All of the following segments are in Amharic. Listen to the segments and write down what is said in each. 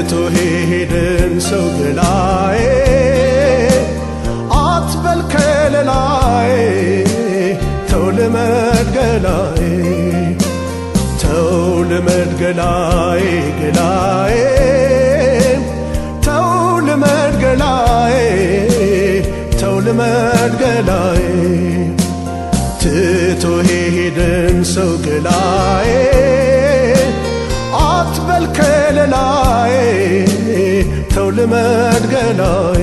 ትቶ ሄደን ሰው ገላዬ አትበል ከለላዬ ተው ልመድ ገላዬ ተው ልመድ ገላዬ ገላዬ ተው ልመድ ገላዬ ተው ልመድ ገላዬ ትቶ ሄደን ሰው ገላዬ አትበል ከለላዬ ተው ልመድ ገላዬ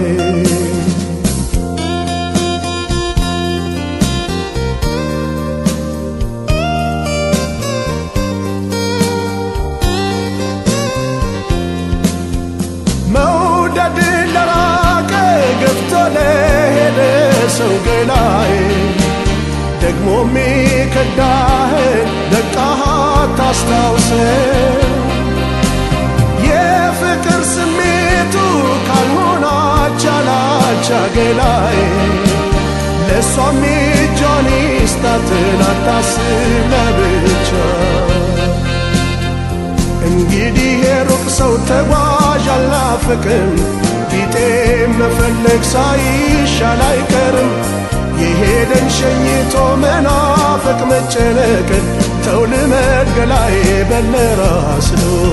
መውደድ ለራቀ ገፍቶ ለሄደ ሰው ገላዬ ደግሞ ሚከዳህን ደቃሃ ታስታውሰ የፍቅር ስሜቱ ካልሆነ አቻላቻ ገላዬ ለእሷም እጇን ይስጣትን አታስብ ለብቻ እንግዲህ የሩቅ ሰው ተጓዥ አልናፍቅም ቢጤ መፈለግ ሳይሻል አይቀርም የሄደን ሸኝቶ መናፈቅ መጨነቅን ተው ልመድ ገላዬ በለራስ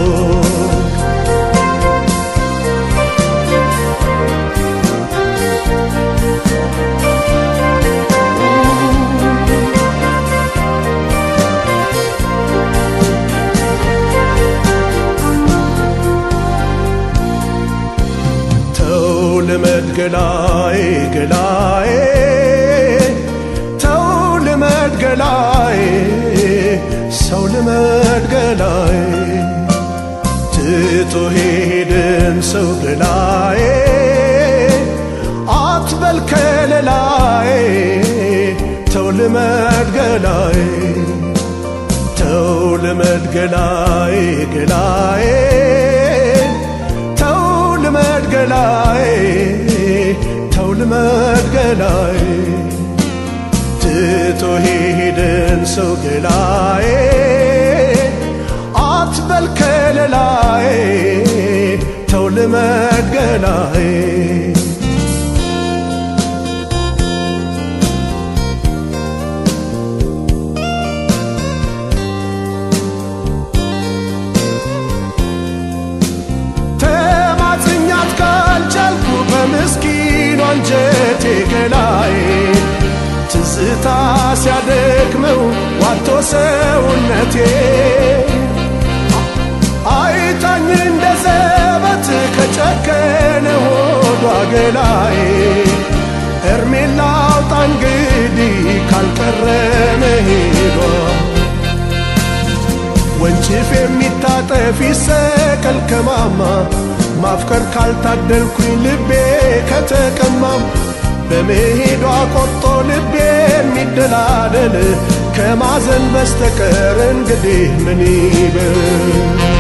ተው ልመድ ገላዬ ገላዬ ተው ልመድ ገላዬ ሰው ልመድ ገላዬ ትቶ ሄደን ሰው ገላዬ አትበል ከለላዬ ተው ልመድ ገላዬ ተው ልመድ ገላዬ ገላዬ ተው ልመድ ገላዬ ተው ልመድ ገላዬ ትቶ ሄደን ሰው ገላዬ አትበል ከለላዬ ተው ልመድ ገላዬ ተማጽኛት ካልቻልኩ በምስኪኑ አንጀቴ ገላዬ ትዝታ ሲያደክመው ዋቶ ሰውነቴ አይታኝ እንደ ዘበት ከጨከነ ሆዷ ገላዬ እርሜን ላውጣ እንግዲህ ካልቀረ መሄዷ ወንጭፍ የሚታጠፍ ይሰቀል ከማማ ማፍቀር ካልታደልኩኝ ልቤ ከተቀማም በመሄዷ ቆርጦ ልቤ የሚደላደል ከማዘን በስተቀር እንግዲህ ምን ይበል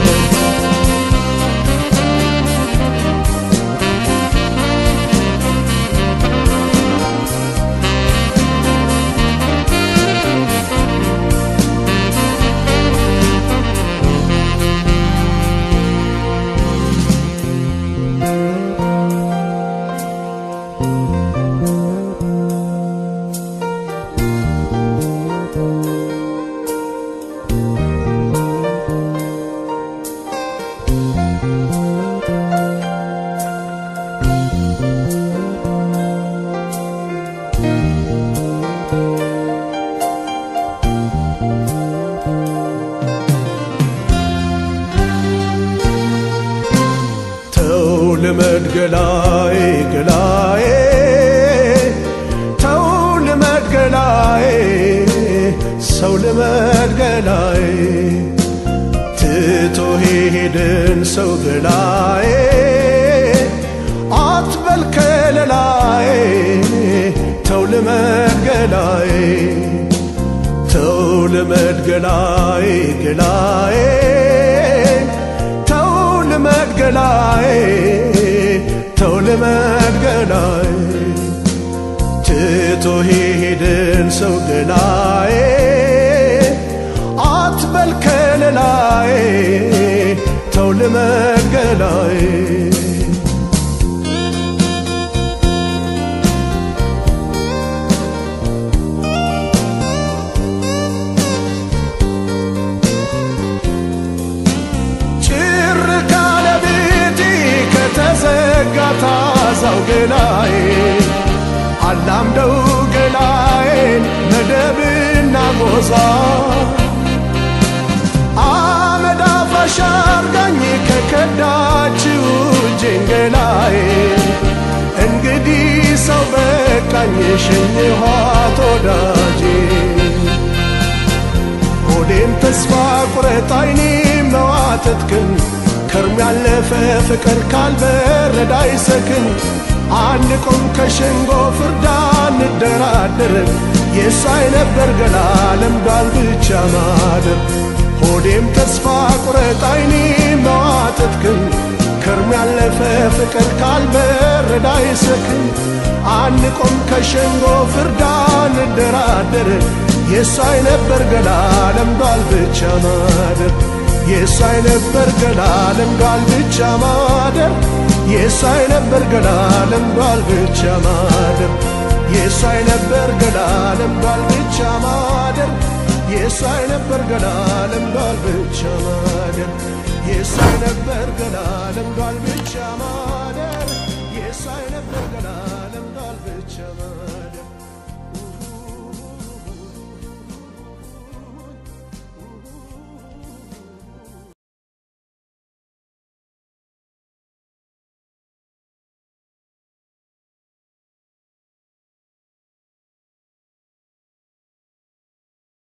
ተው ልመድ ገላዬ ገላዬ ተው ልመድ ገላዬ ሰው ልመድ ገላዬ ትቶ ሄደን ሰው ገላዬ አትበል ከለላዬ ተው ልመድ ገላዬ ተው ልመድ ገላዬ ገላዬ ተው ልመድ ገላዬ ተው ልመድ ገላዬ ትቶ ሄደን ሰው ገላዬ አትበል ከለላዬ ተው ልመድ ገላዬ ገላዬ አላምደው ገላዬን መደብና ጎዛ አመድ አፋሽ አርጋኝ ከከዳችው እጄን ገላዬ እንግዲህ ሰው በቃኝ ሸኝኋት ወዳጄ ሆዴን ተስፋ ቁረጥ አይኔ መዋተትክን ከርም ያለፈ ፍቅር ካልበረዳ አይሰክን አንቆም ከሸንጎ ፍርዳ እንደራደር የሳይ ነበር ገላ ለምዷል ብቻ ማደር ሆዴም ተስፋ ቁረጥ አይኔ መዋተትክን ከርም ያለፈ ፍቅር ካልበረዳ አይሰክን አንቆም ከሸንጎ ፍርዳ እንደራደር የሳይ ነበር ገላ ለምዷል ብቻ ማደር የሳይ ነበር ገላ ለምዷል ብቻ ማደር የሳይ ነበር ገላ ለምዷል ብቻ ማደር የሳይ ነበር ገላ ለምዷል ብቻ ማደር የሳይ ነበር ገላ ለምዷል ብቻ ማደር የሳይ ነበር ገላ ለምዷል ብቻ ማደር የሳይ ነበር ገላ ለምዷል ብቻ ማደር